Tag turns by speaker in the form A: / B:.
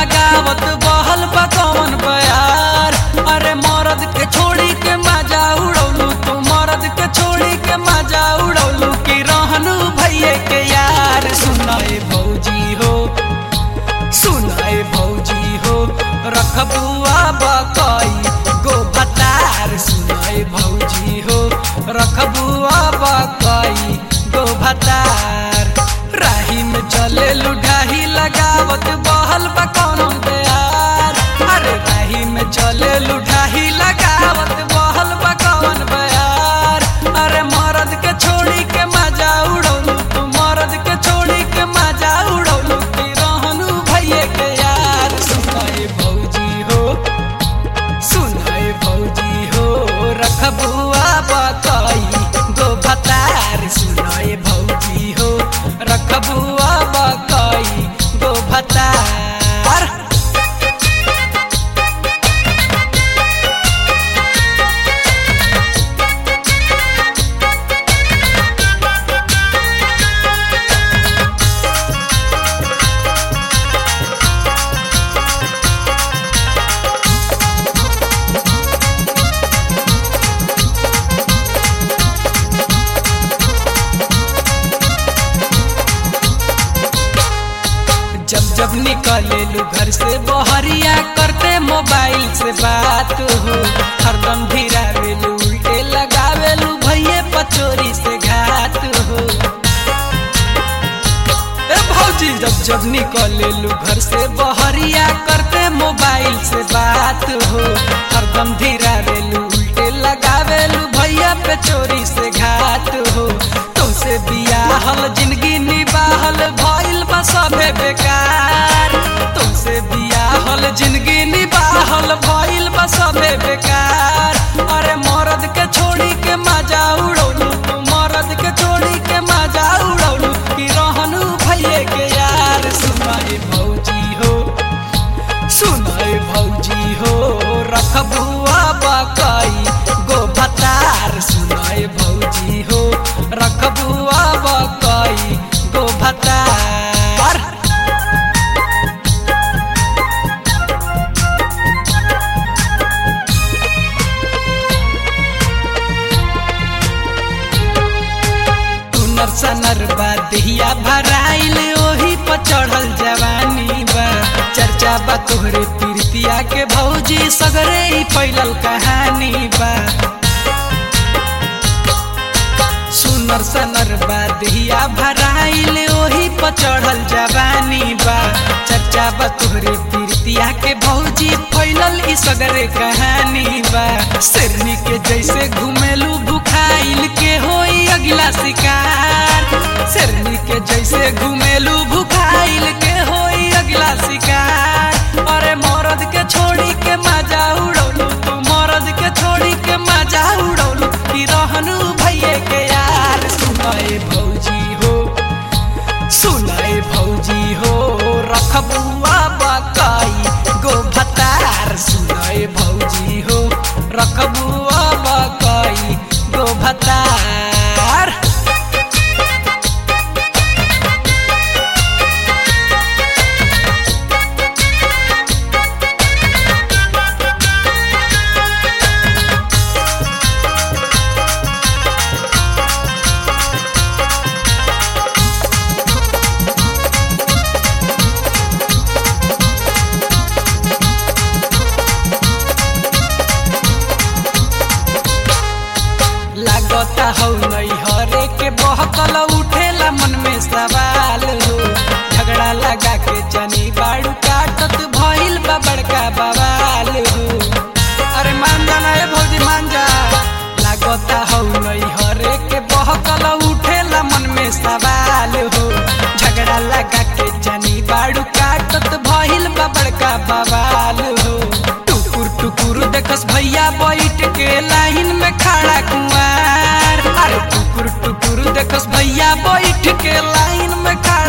A: लगावत बहल बा कौन बयार अरे मरद के छोड़ी के मजा उड़ौलू तू मरद के छोड़ी के मजा उड़ौलू की रहनु भैये के यार सुनाए भौजी हो सुनाए भौजी हो रखबुआ बकई गो भतार सुनाए भौजी हो रखबुआ बकई गो भतार राही में चले लुढ़ाही लगावत बहल बकौन बयार अरे राही में चले लुढ़ाही लगावत बहल बकौन बयार अरे मरद के छोड़ी के मजा उड़ौलू तू मरद के छोड़ी के मजा उड़ौलू की रहनु भैये के यार सुनाए भौजी हो सुनाए भौजी हो रखबुआ बकई गो भतार सुनाए भौजी हो रखबुआ बकई गो भतार जब जब निकलेलू घर से बहरिया करते मोबाइल से बात हो हरदम भिरावेलू उल्टे लगावेलू भैये पचोरी से घात हो ए भौजी जब जब निकलेलू घर से बहरिया करते मोबाइल से बात हो हरदम धिरावेलू उल्टे लगावेलू भैया पे चोरी से घात हो तुमसे बियाहल जिंदगी निबाहल भइल बा सभे बेकार तुमसे बियाहल जिंदगी निबाहल भइल बा सभे बेकार अरे मरद के छोड़ी के मजा उड़ौलू तू मरद के छोड़ी के मजा उड़ौलू की रहनु भैये के यार सुनाए भौजी हो सुनाए भौजी हो रखबुआ बकई गो भतार सुनाए भौजी हो रखबुआ बकई गो भतार तू नरसा नरबा देहिया भराइल ओही पर चढ़ल जवानी बा चर्चा बा तोहरे तीर्तिया के भौजी सगरे ही फैलल कहानी बा सुनर सनर बा देहिया भराइल ओही पर चढ़ल जवानी बा चर्चा बा तोहरे तीर्तिया के भौजी फैलल ई सगरे कहानी बा शेरनी के जैसे घुमेलू भुखाइल के होई अगला शिकार शेरनी के जैसे घुमेलू भुखाइल के होई अगला शिकार अरे मरद के छोड़ी के मजा उड़ौलू तू मरद के छोड़ी के मजा उड़ौलू की रहनु भैये के यार सुनाए भौजी हो सुनाए भौजी हो रखबुआ बकई गो भतार सुनाए भौजी हो रखबुआ बकई गो भतार लागता हौ नहीं हरे के बहकल उठेला मन में सवाल हो झगड़ा लगा के जनी बाड़ू काटत भइल बा बड़का बवाल हो अरे मान जाना ए भौजी मान जा लागता हौ नहीं हरे के बहकल उठेला मन में सवाल हो झगड़ा लगा के जनी बाड़ू काटत भइल बा बड़का बवाल हो टुकुर टुकुर देखस भैया बैठ के लाइन में खड़ा कुआर अरे टुकुर टुकुर देखस भैया बैठ के लाइन में खड़ा